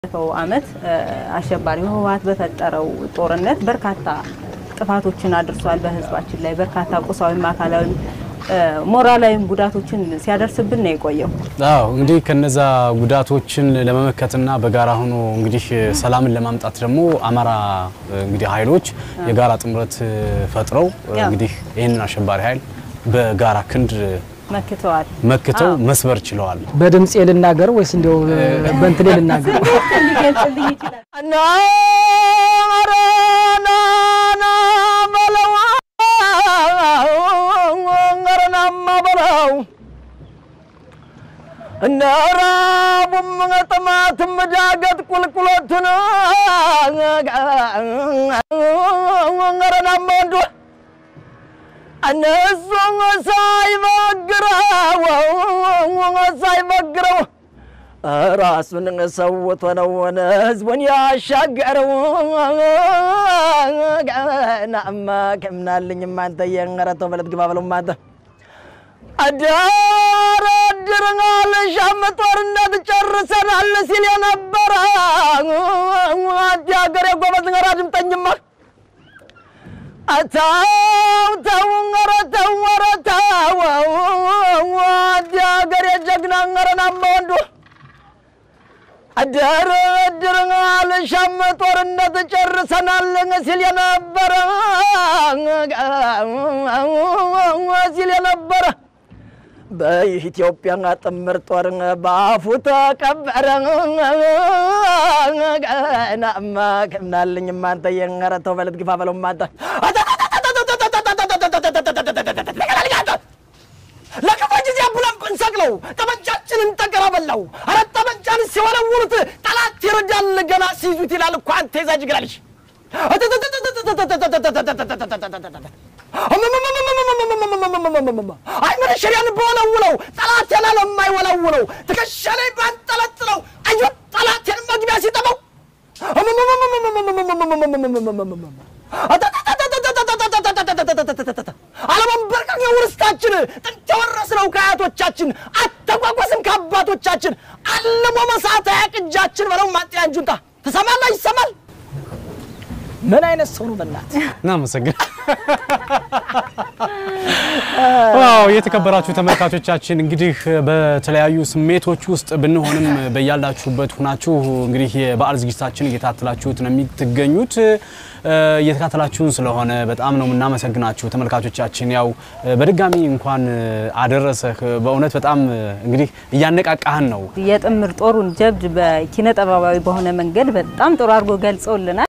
ባለፈው ዓመት አሸባሪው ህወሓት በፈጠረው ጦርነት በርካታ ጥፋቶችን አድርሷል። በህዝባችን ላይ በርካታ ቁሳዊም አካላዊም ሞራላዊም ጉዳቶችን ሲያደርስብን ነው የቆየው። አዎ እንግዲህ ከነዛ ጉዳቶችን ለመመከትና በጋራ ሆኖ እንግዲህ ሰላምን ለማምጣት ደግሞ አማራ እንግዲህ ኃይሎች የጋራ ጥምረት ፈጥረው እንግዲህ ይህንን አሸባሪ ኃይል በጋራ ክንድ መክተዋል። መክተው መስበር ችለዋል። በድምፄ ልናገር ወይስ እንዲያው በእንትኔ ልናገር? ሊገልጽልኝ ይችላል። እነ ራቡም ጥማትም ዳገት ቁልቁሎቱን ረናማ ወንዱ እነሱ ሳይበግረው ሳይበግረው ራሱን ሰውቶ ነው ህዝቡን ያሻገረው። ናማ ከምናልኝ ማንተ የረተው በለት ግባ በለው ማንተ አዳር አድርናል ሻም ጦርነት ጨርሰናል ሲል የነበረ አዲ ሀገር የጎበዝ ገራ ድምጠኝማ አታው ተው ኧረ ተው ኧረ ተው አዲ ሀገር የጀግና ኧረናማ ወንዱ አዳር አድርናል ሻም ጦርነት ጨርሰናል ሲል የነበረ ሲል የነበረ በኢትዮጵያ ጥምር ጦር በአፉ ተቀበረ። ናማ ከምናልኝ ማንተ የረተው በለት ግፋ በለው ማንተ ለክፉ ጊዜ ብለን ብንሰቅለው ጠመንጃችንን ጠገራ በላው። አረ ጠመንጃን ሲወለውሉት ጠላት ይረዳል ገና ሲይዙት ይላል እኮ አንተ የዛጅ ግራልሽ አይ መነሸሪያን በወለውለው ጠላቴን ለማይወለውለው ትከሻ ላይ ባንጠለጥለው አዮ ጠላቴን መግቢያ ሲጠበው አለመንበርከክ የውርስታችን ጥንት የወረስነው ከአያቶቻችን አተጓጓስም ከአባቶቻችን አልሞ መሳት ያቅጃችን በለው ማጥያ እንጁንታ ትሰማላ ይሰማል ምን አይነት ሰው ነው? በእናት እናመሰግን። ዋው የተከበራችሁ ተመልካቾቻችን እንግዲህ በተለያዩ ስሜቶች ውስጥ ብንሆንም በያላችሁበት ሁናችሁ እንግዲህ የበዓል ዝግጅታችን እየታተላችሁት ነው የምትገኙት። እየተካተላችሁን ስለሆነ በጣም ነው የምናመሰግናችሁ ተመልካቾቻችን። ያው በድጋሚ እንኳን አደረሰህ። በእውነት በጣም እንግዲህ እያነቃቃህን ነው። የጥምር ጦሩን ጀብድ በኪነ ጥበባዊ በሆነ መንገድ በጣም ጥሩ አድርጎ ገልጸውልናል።